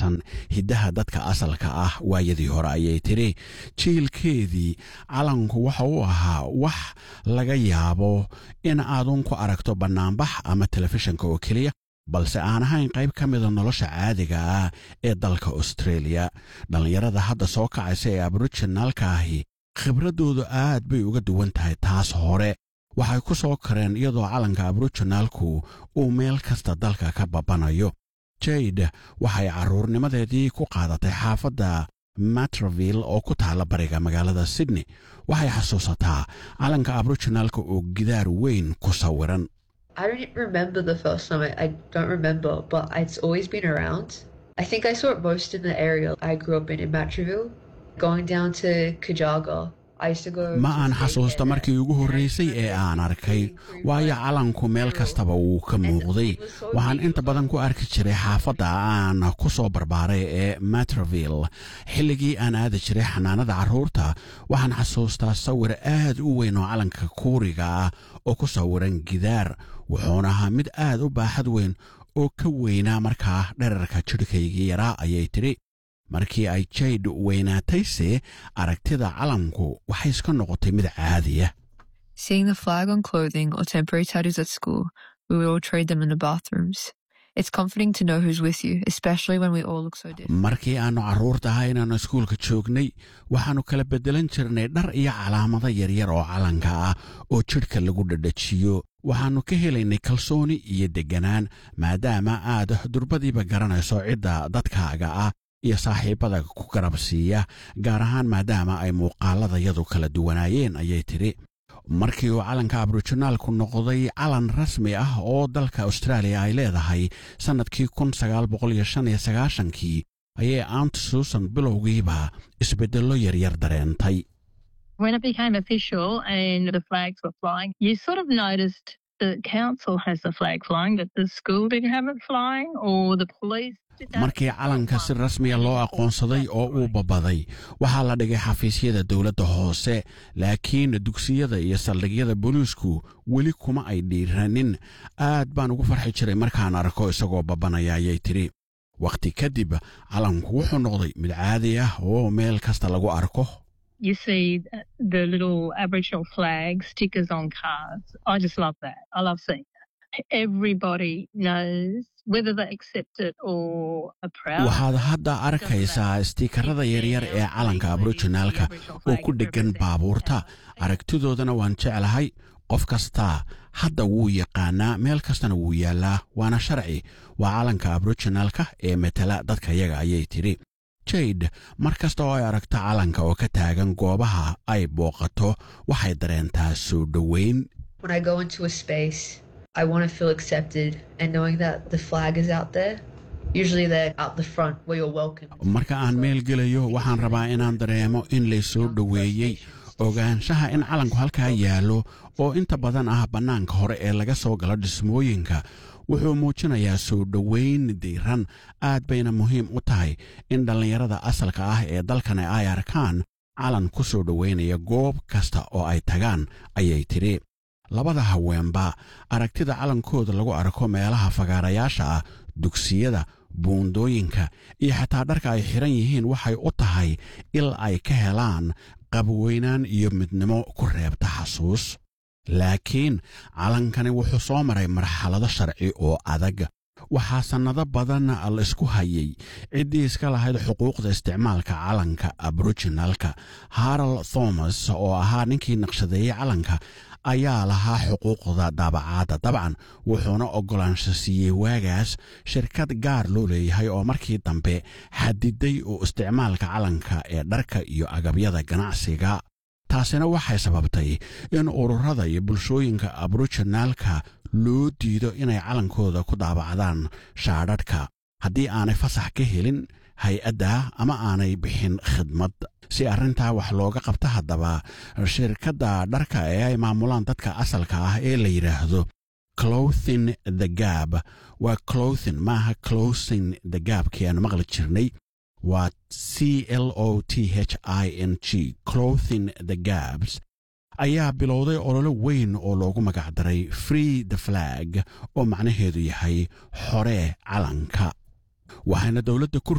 saabsan hiddaha dadka asalka ah waayadii hore ayay tidhi jiilkeedii calanku waxa uu ahaa wax laga yaabo in aadun ku aragto bannaanbax ama telefishinka oo keliya balse aan ahayn qayb ka mida nolosha caadiga ah ee dalka australia dhallinyarada hadda soo kacaysa ee aboriginaalka ahi khibraddoodu aad bay uga duwan tahay taas hore waxay ku soo kareen iyadoo calanka aboriginaalku uu meel kasta dalka ka babanayo jade waxay carruurnimadeedii ku qaadatay xaafadda matraville oo ku taalla bariga magaalada sydney waxay xasuusataa calanka aboriginaalka oo gidaar weyn ku sawiran I don't remember the first time. I, I don't remember, but it's always been around. I think I saw it most in the area I grew up in, in Matraville. Going down to Kajaga, I used to go. ma to aan the state xasuusta there. markii ugu horraysay ee aan arkay waayo calanku meel kastaba wuu ka muuqday waxaan inta badan ku arki jiray xaafadda aan ku soo barbaaray ee matraville xilligii aan aadi jiray xanaanada carruurta waxaan xasuustaa sawir aad u weyn oo calanka kuuriga ah oo ku sawiran gidaar wuxuuna ahaa mid aad u baaxad weyn oo ka weynaa markaa dherarka jidhkaygii yaraa ayay tidhi markii ay jayd weynaatayse aragtida calanku waxay iska noqotay mid caadiya Seeing the flag on clothing or temporary tattoos at school, we would all trade them in the bathrooms. It's comforting to know who's with you, especially when we all look so different. markii aannu carruurta ahaa inaannu iskuulka joognay waxaannu kala beddelan jirnay dhar iyo calaamado yaryar oo calanka ah oo jidhka lagu dhadhajiyo waxaannu ka helaynay kalsooni iyo degganaan maadaama aad durbadiiba garanayso cidda dadkaaga ah iyo saaxiibbada ku garab siiya gaar ahaan maadaama ay muuqaaladayadu kala duwanaayeen ayay tidhi markii uu calanka aboriginaalku noqday calan rasmi ah oo dalka austraaliya ay leedahay sannadkii kun sagaal boqol iyo shan iyo sagaashankii ayay aunt susan bilowgiiba isbeddello yaryar dareentay When it became official and the flags were flying, you sort of noticed the council has the flag flying, but the school didn't have it flying, or the police. did that. markii calanka si rasmiya loo aqoonsaday oo uu babaday waxaa la dhigay xafiisyada dowladda hoose laakiin dugsiyada iyo saldhigyada booliisku weli kuma ay dhiiranin aad baan ugu farxi jiray markaan arko isagoo babanaya ayay tidhi wakhti kadib calanku wuxuu noqday mid caadi ah oo meel kasta lagu arko You see the little Aboriginal flag stickers on cars. I just love that. I love seeing that. Everybody knows whether they accept it or are proud. waxaad hadda arkaysaa istiikarada yaryar ee calanka aboriginaalka oo ku dheggan baabuurta aragtidoodana waan jeclahay qof kastaa hadda wuu yaqaanaa meel kastana wuu yaallaa waana sharci waa calanka aboriginaalka ee metela dadka yaga ayay tidhi jade mar kasta oo ay aragto calanka oo ka taagan goobaha ay booqato waxay dareentaa soo dhoweyn When I go into a space, I want to feel accepted and knowing that the flag is out there. Usually they're out the front where you're welcome. marka aan meel gelayo waxaan rabaa inaan dareemo in laysoo dhoweeyey ogaanshaha in calanku halkaa yaallo oo inta badan ah bannaanka hore ee laga soo galo dhismooyinka wuxuu muujinayaa soo dhoweyn diiran aad bayna muhiim u tahay in dhallinyarada asalka ah ee dalkani ay arkaan calan ku soo dhoweynaya goob kasta oo ay tagaan ayay tidhi labada haweenba aragtida calankooda lagu arko meelaha fagaarayaasha ah dugsiyada buundooyinka iyo xataa dharka ay xidhan yihiin waxay u tahay il ay ka helaan qabweynaan iyo midnimo ku reebta xasuus laakiin calankani wuxuu soo maray marxalado sharci oo adag waxaa sannado badan la isku hayay ciddii iska lahayd xuquuqda isticmaalka calanka aboriginalka harold thomas oo ahaa ninkii naqshadeeyey calanka ayaa lahaa xuquuqda daabacaadda dabcan wuxuuna oggolaansho siiyey waagaas shirkad gaar loo leeyahay oo markii dambe xadiday uu isticmaalka calanka ee dharka iyo agabyada ganacsiga taasina waxay sababtay in ururada iyo bulshooyinka aboriginaalka loo diido inay calankooda ku daabacdaan shaadhadhka haddii aanay fasax ka helin hay-adda ama aanay bixin khidmad si arrintaa wax looga qabta haddaba shirkadda dharka ee ay maamulaan dadka asalka ah ee la yidhaahdo clothin the gab waa clothin maaha closing the gabkii aan maqli jirnay waa c l o t h i n g clothin the gabs ayaa bilowday ololo weyn oo loogu magacdaray free the flag oo macnaheedu yahay xoree calanka waxayna dowladda ku